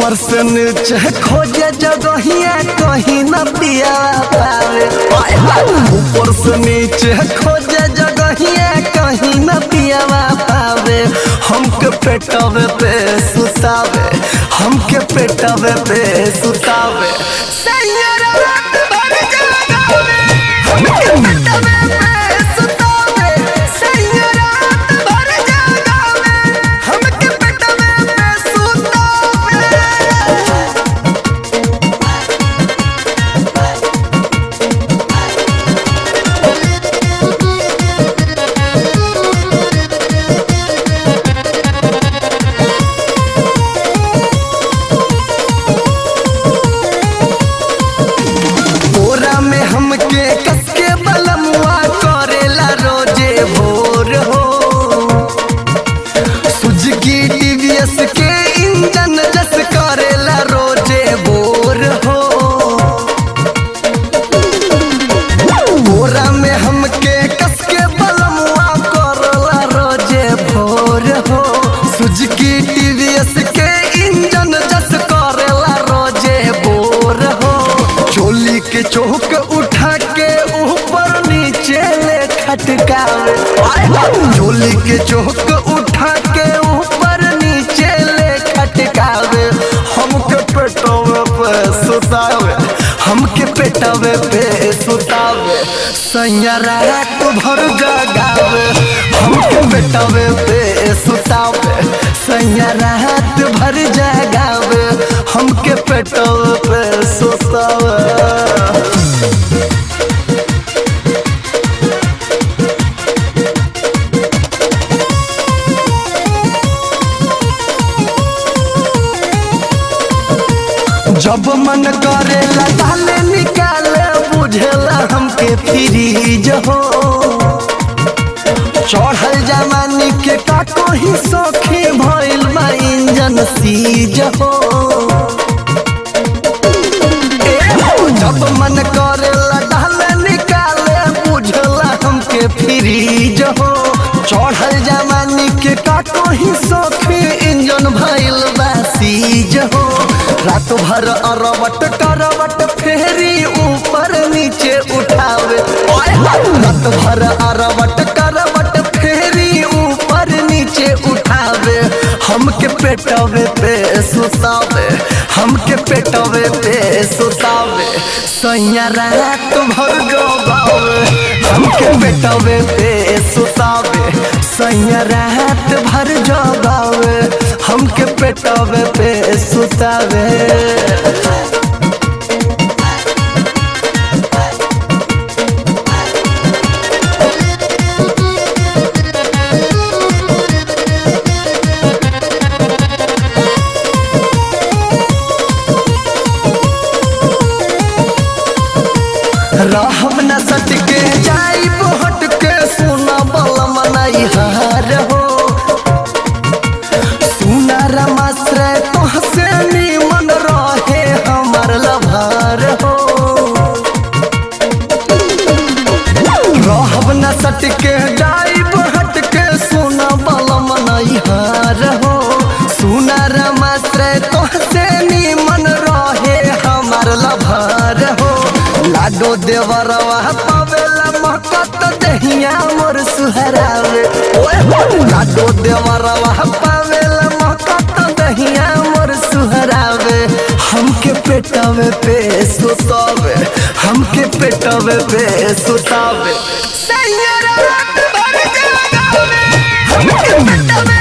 ऊपर से नीचे खोजे जगहिया कहीं न पिया पावे आय हाय। ऊपर से नीचे खोजे जगहिया कहीं न पिया पावे हमके पेटवे पे सुतावे हमके पेटवे पे सुतावे सैयरा रात भर जगावे हमके पेटवे पे सुतावे सैयरा रात भर जगावे हमके पेटवे पे सुतावे बोरा में हमके कसके बलमुआ करेला रोजे भोर हो सुजुकी टीवीएस के इंजन जस करेला रोजे भोर हो बोरा में हमके कसके बलमुआ करेला रोजे भोर हो सुजुकी टीवीएस के इंजन जस करेला रोजे भोर हो चोली के चौक उठा के ऊपर नीचे ले खटकावे आय हाय। चोली के चौक उठा के ऊपर नीचे ले खटकावे हमके पेटवे पे सुतावे हमके पेटवे पे सुतावे सैया रात भर जगावे हमके पेटवे पे सुतावे सैया रात भर जगावे हमके पेटवे पे सुतावे जब मन करेला ताले निकाले बुझेला हमके फ्रीज हो चढ़ल जमानी के काको ही सौखी भइल बा इंजन सीज हो ए हो, जब मन करेला ताले निकाले बुझेला हमके फ्रीज हो चढ़ल जमानी के काको ही सौखी इंजन भइल बा सीज हो रात भर अरवट करवट फेरी ऊपर नीचे उठावे ओए हाय। रात भर अरवट करवट फेरी ऊपर नीचे उठावे हमके पेटवे पे सुतावे हमके पेटवे पे सुतावे सैया रात भर गवावे हमके पेटवे पे सुतावे सैया रात भर जगावे हमके पेटवे पे सुतावे रहब न सटके जाई हट के सुना बलम नहीं हार हो सुना रमाश्रय तोहसे निमन रहे हमर लभार हो रहब न सटके जाई हट के सुना बलम नहीं हार हो सुना रमाश्रय तोहसे निमन रहे हमर लभार हो लाडो देवरवा पावेला महकत दहिया मोर सुहरावे ओए हो लाडो देवरवा पावेला महकत दहिया मोर सुहरावे हमके पेटवे पे सुतावे हमके पेटवे पे सुतावे सैयरा रात भर जगावे हमके पेटवे